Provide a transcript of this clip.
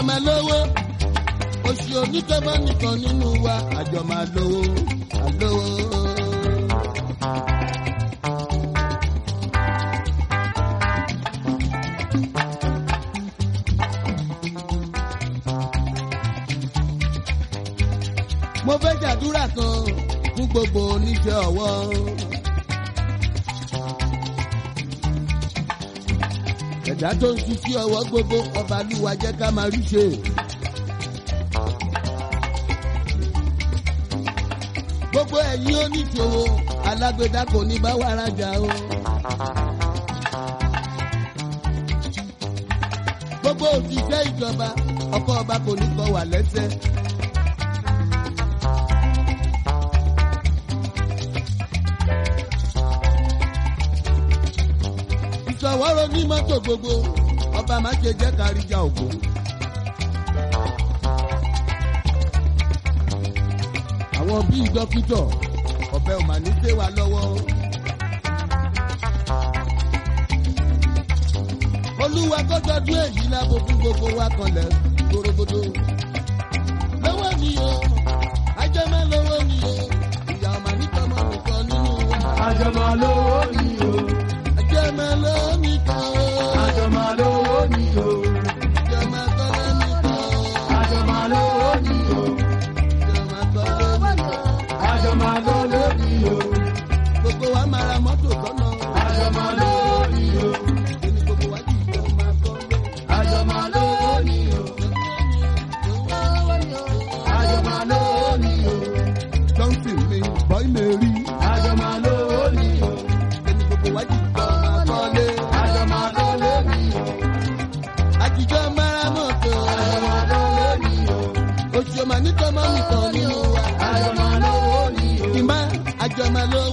máa lówó oṣù onítọ́mọ́ nìkan nínú wa àjọ máa lówó àlówó. mo fẹ́ jàdúrà kan fún gbogbo oníṣẹ́ ọwọ́. ẹ̀dá tó ń ṣiṣẹ́ ọwọ́ gbogbo ọba lúwa jẹ́ ká máa rí ṣe. gbogbo ẹ̀yin oníṣòwò alágbèdá kò ní bá wa rajà o. gbogbo òṣìṣẹ́ ìjọba ọkọ̀ ọba kò ní kọ wà lẹ́sẹ̀. ìṣọwọ́rọ̀ ní mọ́tò gbogbo ọba má ṣe jẹ́ káríjà ògo. àwọn bíi dókítọ̀ ọ̀bẹ ò mà ní ṣe wa lọ́wọ́. olúwa kọ́jọ́dún èyí lábo fún gbogbo wa kanlẹ̀ gbòrògbòdò. lọ́wọ́ ni o ajẹ́mọ́ lọ́wọ́ ni o ìyá ọmọ nítọ́mọ́ nìkan nínú wa. Àjọmọ̀ lówó ni o. ajẹ́mọ́ lọ́wọ́ nìkan o. Àjọmọ̀ lówó ni o. ajẹ́mọ́ kọ́lẹ́ nìkan o. Àjọmọ̀ lówó ni o. ajẹ́mọ́ kọ́lẹ́ nìkan o. Àjọmọ̀ lówó ni o. gbogbo wa máa ra mọ́tò tọ́nà. Àjọmọ̀ lówó ni o. ẹni gbogbo wa jì jọ máa kọ́ lé. Àjọmọ̀ lówó ni o. Àjọmọ̀ lówó ni o. johnson mi bọ́ì lè rí. Àjọmọ̀ lówó ni o. ẹni gbogbo wa jì jọ máa kọ́ lé. Àjọmọ̀ lówó ni o. àjìjọ máa ra mọ́tò. Àjọmọ̀ lówó ni o. oṣù ọmọ nítọ́mọ́ nìkan nínú wa. Àjọmọ̀ lówó ni o. ìmá àjọmọ́ ló